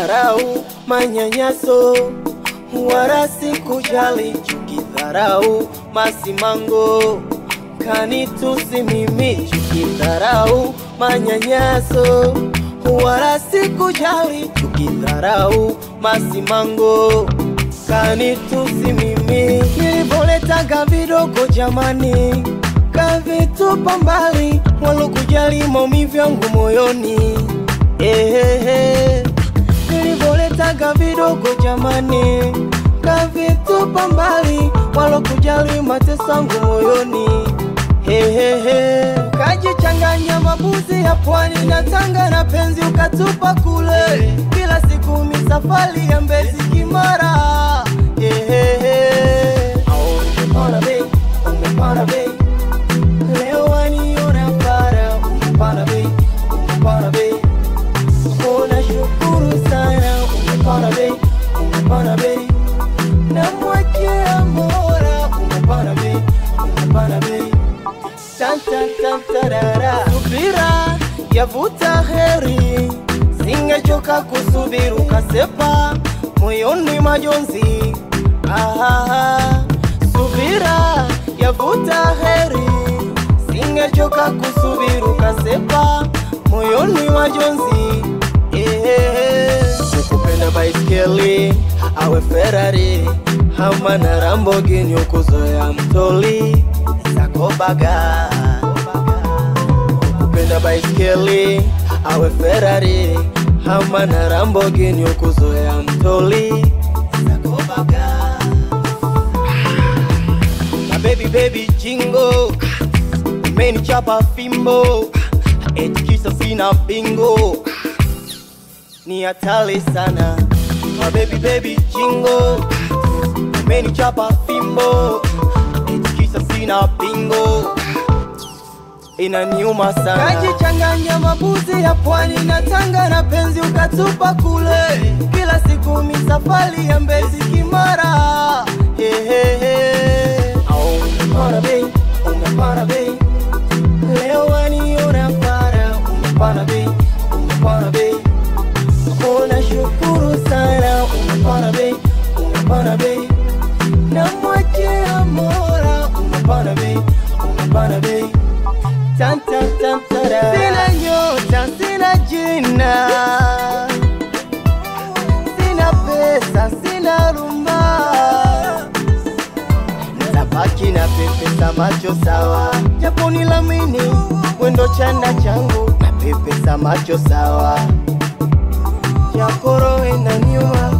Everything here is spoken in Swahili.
dharau, manyanyaso, wala sikujali, chuki, dharau, masimango, kanitusi mimi, chuki, dharau, manyanyaso, wala sikujali, chuki, dharau, masimango, kanitusi mimi, nilivoletaga vidogo jamani, kavitupa mbali, walokujali maumivu yangu moyoni Ehehe, nilivoletaga vidogo jamani, kavitupa mbali, walokujali mateso yangu moyoni. Hehehe, kajichanganya mabuzi ya pwani na Tanga na penzi ukatupa kule, kila siku misafari ya Mbezi Kimara. Hehehe, au umepanda bei, umepanda bei, leo waniona para, umepanda bei, umepanda bei Unashukuru sana, umepanda bei, umepanda bei, namwachia Mola, umepanda bei, umepanda bei, tanta tantarara, subira yavuta heri, singechoka kusubiri, ukasepa moyoni majonzi, ahaha, subira yavuta heri, singechoka kusubiri, ukasepa moyoni majonzi ukupenda baiskeli awe Ferrari ama na Lamborghini ukuzoea mtoli zakobaga ukupenda baiskeli awe Ferrari ama na Lamborghini ukuzoea mtoli zakobaga na baby baby jingo umenichapa fimbo eti kisa sina bingo ni hatari sana my baby baby jingo umenichapa fimbo eti kisa sina bingo inaniuma sana kajichanganya mabuzi ya pwani na Tanga na penzi ukatupa kule kila siku misafari ya Mbezi Kimara hehehe au umepanda bei umepanda bei leo waniona para umepanda bei umepanda bei Unashukuru sana, umepanda bei, umepanda bei, namwachia Mola, umepanda bei, umepanda bei, tanta tantara. Sina nyota, sina jina, sina pesa, sina rumba, nitabaki na pepesa macho sawa, japo nilamini wendo chanda changu na pepesa macho sawa yakoro inaniuma